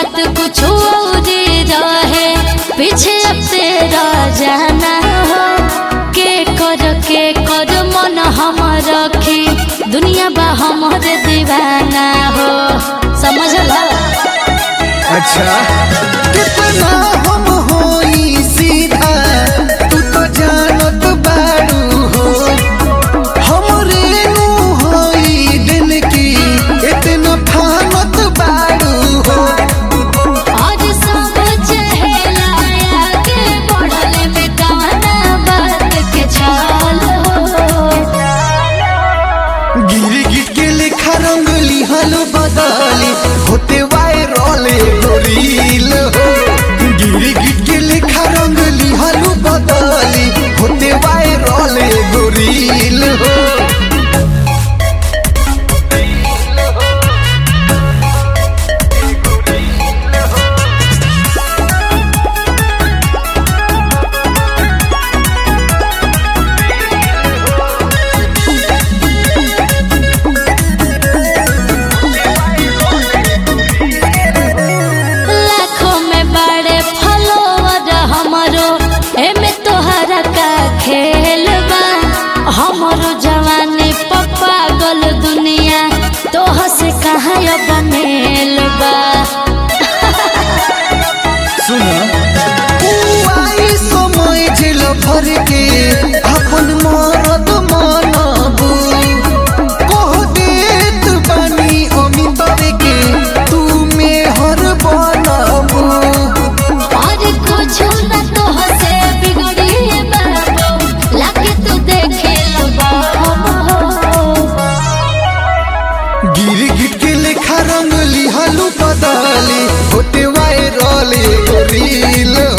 बात कुछ और रहे पीछे अब तेरा जाना हो के कर के कर मन हम रखी दुनिया बा हमर दीवाना हो समझ ला अच्छा कितना हम होई सीधा तू तो जानत बारू हो हमरे नु होई दिन की इतना फानत बारू हो और सब चहेला आगे बढ़ले में गाना बात के चाल हो गिर गिर के लेखा रंगली हलो बदली होते वायरल एगो रील हो गिर गिर के लेखा रंगली हलो बदली होते वायरल एगो रील हो लाखों में बड़े फॉलोवर हमरो एमे तोहरा का खेल बा हमरो जवानी पप्पा गल दुनिया तोह से कहाँ अब मेल बा सुना आई समय झेल भर के अपन मरद मानबू कह देत बानी अमिताभ के तू मेहर बनबू और कुछ न तोह से बिगड़ी बाबू लाके तू देखे लबा गिर गिर के लेखा रंगली हलू बदली होते वायरल एगो रील